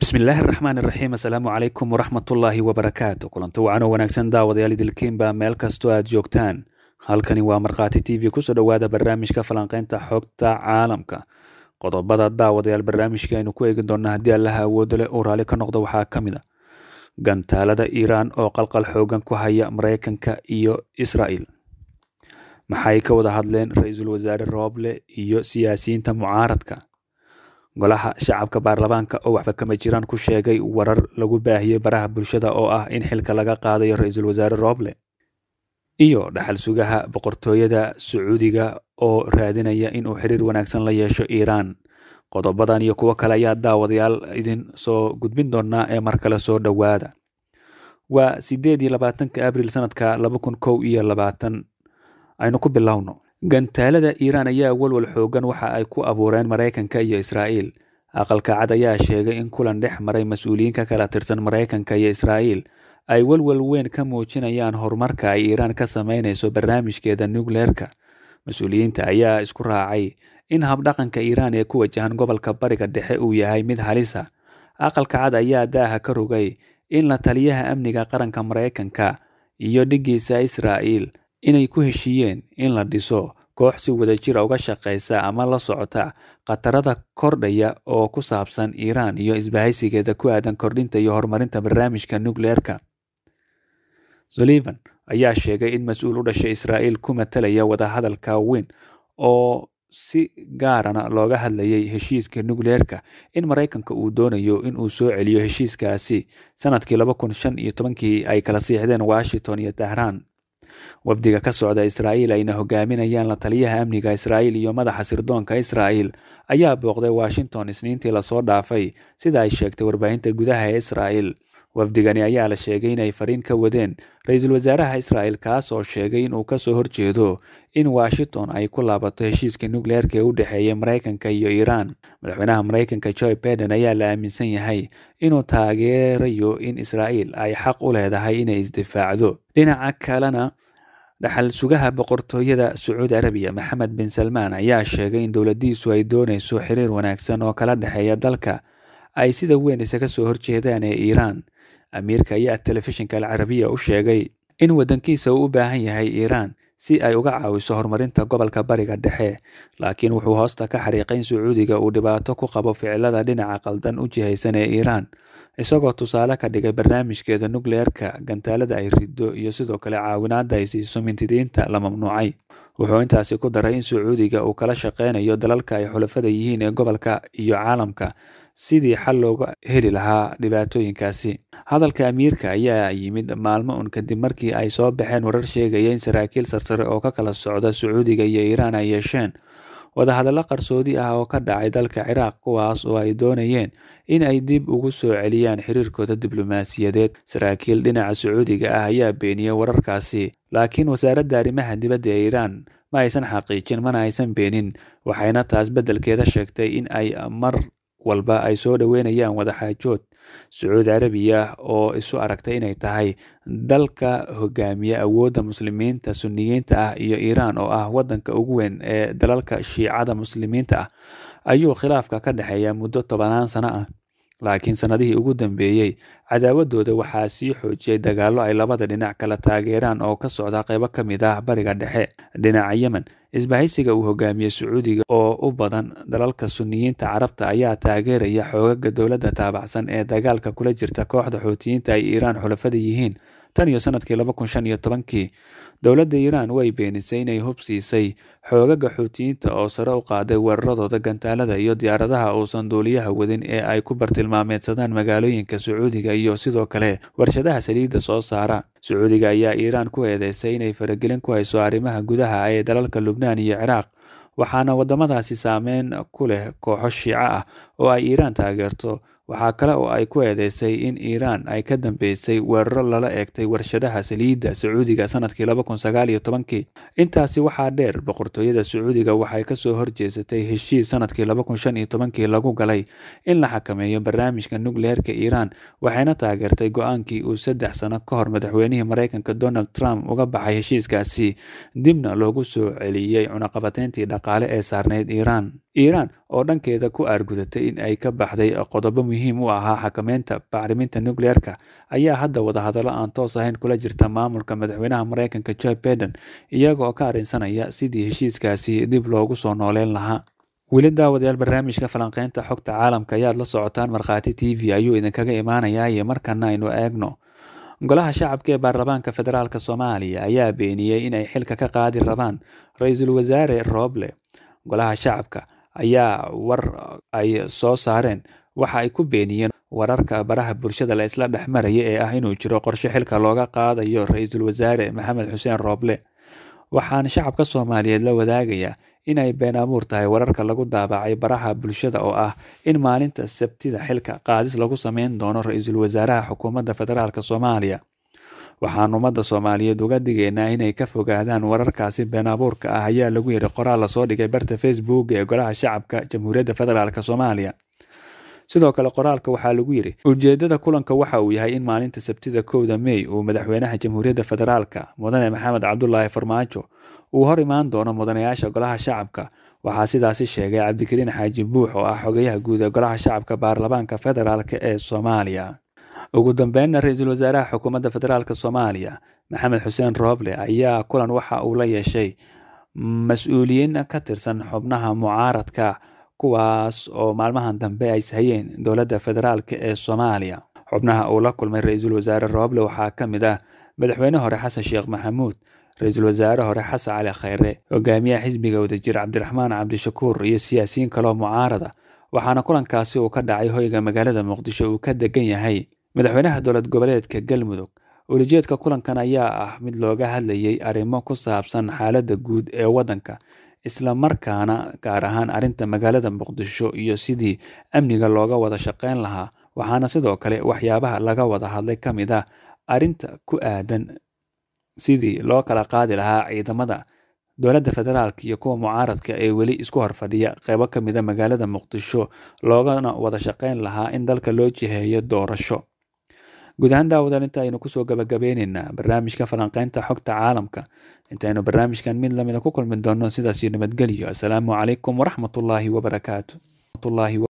bismillaahi araxmaan iraxiim assalaamu calaykum waraxmatullaahi wabarakaatu kulanti wacan oo wanaagsan daawadayaal idilkiinba meel kastoo aad joogtaan halkani waa markhaati t v kusoo dhowaada barnaamijka falanqeynta xogta caalamka qodobada daawadayaal barnaamijka aynu ku eegi doona haddii allaha awoodo leh uu raalli ka noqdo waxaa ka mid a gantaalada iiraan oo qalqal xoogan ku haya mareykanka iyo israa'el maxay ka wada hadleen ra-iisul wasaare rooble iyo siyaasiyiinta mucaaradka golaha shacabka baarlamaanka oo waxba kama jiraan ku sheegay warar lagu baahiyey baraha bulshada oo ah in xilka laga qaadayo ra-iisul wasaare rooble iyo dhaxal sugaha boqortooyada sacuudiga oo raadinaya inuu xiriir wanaagsan la yeesho iiraan qodobadan iyo kuwo kale ayaa daawadayaal idin soo gudbin doonaa ee mar kale soo dhowaada waa sideed iyo labaatanka abril sanadka laba kun kow iyo labaatan aynu ku bilowno gantaalada iiraan ayaa walwal xoogan waxa ay ku abuureen maraykanka iyo israa'iil aqalka cad ayaa sheegay in kulan dhex maray mas-uuliyiin ka kala tirsan maraykanka iyo israa'iil ay walwal weyn ka muujinayaan horumarka ay iiraan ka sameynayso barnaamijkeeda nukleerka mas-uuliyiinta ayaa isku raacay in habdhaqanka iiraan ee ku wajahan gobolka bariga dhexe uu yahay mid halisa aqalka cad ayaa daaha ka rogay in la taliyaha amniga qaranka maraykanka iyo dhiggiisa israa'iil inay ku heshiiyeen in la dhiso koox si wadajira uga shaqaysa ama la socota khatarada kordhaya oo ku saabsan iiraan iyo isbahaysigeeda ku aadan kordhinta iyo horumarinta barnaamijka nukleerka sullivan ayaa sheegay in mas-uul u dhashay israa'iil ku matalaya wadahadalka weyn oo si gaarana looga hadlayay heshiiska nukleerka in maraykanka uu doonayo in uu soo celiyo heshiiskaasi sanadkii laba kun shan iyo tobankii ay kala siixdeen washington iyo tehraan wafdiga ka socda israa'iil ayna hogaaminayaan la taliyaha amniga israa'iil iyo madaxa sirdoonka israa'iil ayaa booqday washington isniintii lasoo dhaafay sida ay sheegtay warbaahinta gudaha ee israa'iil wafdigani ayaa la sheegay inay fariin ka wadeen ra-iisul wasaaraha israa'el kaas oo sheegay inuu kasoo horjeedo in washington ay ku laabato heshiiska nukleerka ee u dhexeeya maraykanka iyo iiraan madaxweynaha maraykanka joe biden ayaa la aaminsan yahay inuu taageerayo in israa'iil ay xaq u leedahay inay isdifaacdo dhinaca kalena dhaxal sugaha boqortooyada sacuudi arabiya maxamed bin salmaan ayaa sheegay in dowladiisu ay doonayso xiriir wanaagsan oo kala dhexeeya dalka ay sida weyn isaga soo horjeedaan ee iiraan amiirka ayaa telefishinka alcarabiya u sheegay in waddankiisa uu u baahan yahay iiraan si ay uga caawiso horumarinta gobolka bariga dhexe laakiin wuxuu hoosta ka xariiqay in sacuudiga uu dhibaato ku qabo ficilada dhinaca qaldan u jihaysan ee iiraan isagoo tusaale ka dhigay barnaamijkeeda nukleerka gantaalada ay riddo iyo sidoo kale caawinaadda ay siiso mintidiinta la mamnuucay wuxuu intaasi ku daray in sacuudiga uu kala shaqeynayo dalalka ay xulafada yihiin ee gobolka iyo caalamka sidii xal looga heli lahaa dhibaatooyinkaasi hadalka amiirka ayaa yimid maalmo un kadib markii ay soo baxeen warar sheegaya in saraakiil sarsare oo ka kala socda sacuudiga iyo iiraan ay yeesheen wadahadallo qarsoodi ah oo ka dhacay dalka ciraaq kuwaas oo ay doonayeen in ay dib ugu soo celiyaan xiriirkooda diblomaasiyadeed saraakiil dhinaca sacuudiga ah ayaa beeniyey wararkaasi laakiin wasaaradda arrimaha dibadda ee iiraan ma aysan xaqiijin mana aysan beenin waxayna taas beddelkeeda sheegtay in ay mar walba ay soo dhoweynayaan wadaxaajood sacuudi carabiya oo isu aragtay inay tahay dalka hogaamiya awoodda muslimiinta suniyiinta ah iyo iiraan oo ah waddanka ugu weyn ee dalalka shiicada muslimiinta ah ayuu khilaafka ka dhexeeya muddo tobanaan sano ah laakiin sannadihii ugu dambeeyey cadaawadooda waxaa sii xoojiyey dagaallo ay labada dhinac kala taageeraan oo ka socda qaybo ka mid ah bariga dhexe dhinaca yemen isbahaysiga uu hogaamiyey sacuudiga oo u badan dalalka suniyiinta carabta ayaa taageeraya xoogaga dowladda taabacsan ee dagaalka kula jirta kooxda xuutiyiinta ay iiraan xulafada yihiin tan iyo sanadkii laba kun shan iyo tobankii dowladda iiraan way beenisay inay hub siisay xoogaga xuutiyiinta oo sare u qaaday weeraradooda gantaalada iyo diyaaradaha uusan duuliyaha wadin ee ay ku bartilmaameedsadaan magaalooyinka sacuudiga iyo sidoo kale warshadaha saliidda soo saara sacuudiga ayaa iiraan ku eedeysay inay faragelin ku hayso arrimaha gudaha ee dalalka lubnaan iyo ciraaq waxaana waddamadaasi saameyn ku leh kooxo shiico ah oo ay iiraan taageerto waxaa kale oo ay ku eedeysay in iiraan ay ka dambeysay weeraro lala eegtay warshadaha saliidda sacuudiga sanadkii laba kun sagaal iyo tobankii intaasi waxaa dheer boqortooyada sacuudiga waxay kasoo horjeesatay heshiis sanadkii laba kun shan iyo tobankii lagu galay in la xakameeyo barnaamijka nukleerka iiraan waxayna taageertay go-aankii uu saddex sano ka hor madaxweynihii maraykanka donald trump uga baxay heshiiskaasi dibna loogu soo celiyey cunaqabateyntii dhaqaale ee saarneyd iiraan iiraan oo dhankeeda ku aargudatay in ay ka baxday qodobo muhiim u ahaa xakameynta bacriminta nucleerka ayaa hadda wadahadallo aan toos ahayn kula jirta maamulka madaxweynaha mareykanka joe baiden iyaga oo ka arrinsanaya sidii heshiiskaasi dib loogu soo nooleyn lahaa weli daawadayaal barnaamijka falanqeynta xogta caalamka ayaad la socotaan markhaati t v ayuu idinkaga imaanayaa iyo markana aynu eegno golaha shacabka ee baarlamaanka federaalk soomaaliya ayaa beeniyey in ay xilka ka qaadi rabaan ra-iisul wasaare rooble golaha shacabka ayaa war ay soo saareen waxa ay ku beeniyeen wararka baraha bulshada la isla dhex maraya ee ah inuu jiro qorshe xilka looga qaadayo ra-iisul wasaare maxamed xuseen rooble waxaan shacabka soomaaliyeed la wadaagayaa inay been abuur tahay wararka lagu daabacay baraha bulshada oo ah in maalinta sabtida xilka qaadis lagu sameyn doono ra-iisul wasaaraha xukuumadda federaalk soomaaliya waxaan ummadda soomaaliyeed uga digaynaa inay ka fogaadaan wararkaasi been abuurka ah ayaa lagu yidhi qoraal lasoo dhigay barta facebook ee golaha shacabka jamhuuriyadda federaalk soomaaliya sidoo kale qoraalka waxaa lagu yidhi ujeedada kulanka waxa uu yahay in maalinta sabtida kowda mey uu madaxweynaha jamhuuriyadda federaalka mudane maxamed cabdulaahi farmaajo uu hor imaan doono mudanayaasha golaha shacabka waxaa sidaasi sheegay cabdikariin xaaji buux oo ah xogayaha guud ee golaha shacabka baarlamaanka federaalk ee soomaaliya ugu dambeynna ra-iisul wasaaraha xukuumadda federaalk soomaaliya maxamed xuseen rooble ayaa kulan waxa uu la yeeshay mas-uuliyiin ka tirsan xubnaha mucaaradka kuwaas oo maalmahan dambe ay sahayeen dowladda federaalk ee soomaaliya xubnaha uu la kulmay ra-iisul wasaare rooble waxaa ka mid ah madaxweyne hore xasan sheekh maxamuud ra-iisul wasaare hore xasan cali khayre hogaamiyaha xisbiga wadajir cabdiraxmaan cabdishakuur iyo siyaasiyiin kaloo mucaarada waxaana kulankaasi uu ka dhacay hoyga magaalada muqdisho uu ka degan yahay madaxweynaha dowlad goboleedka galmudug ulijeedka kulankan ayaa ah mid looga hadlayay arrimo ku saabsan xaaladda guud ee waddanka isla markaana gaar ahaan arrinta magaalada muqdisho iyo sidii amniga looga wada shaqeyn lahaa waxaana sidoo kale waxyaabaha laga wada hadlay ka mid ah arrinta ku aadan sidii loo kala qaadi lahaa ciidamada dowladda federaalk iyo kuwa mucaaradka ee weli isku horfadhiya qeybo ka mida magaalada muqdisho loogana wada shaqeyn lahaa in dalka loo jiheeyo doorasho guud ahaan daawadaal inta aynu kusoo gabagabeyneynaa barnaamijka falanqeynta xogta caalamka intaynu barnaamijkan mid lamida ku kulmi doono sidaasio nabadgelyo assalaamu calaykum waraxmatullaahi wabarakaatu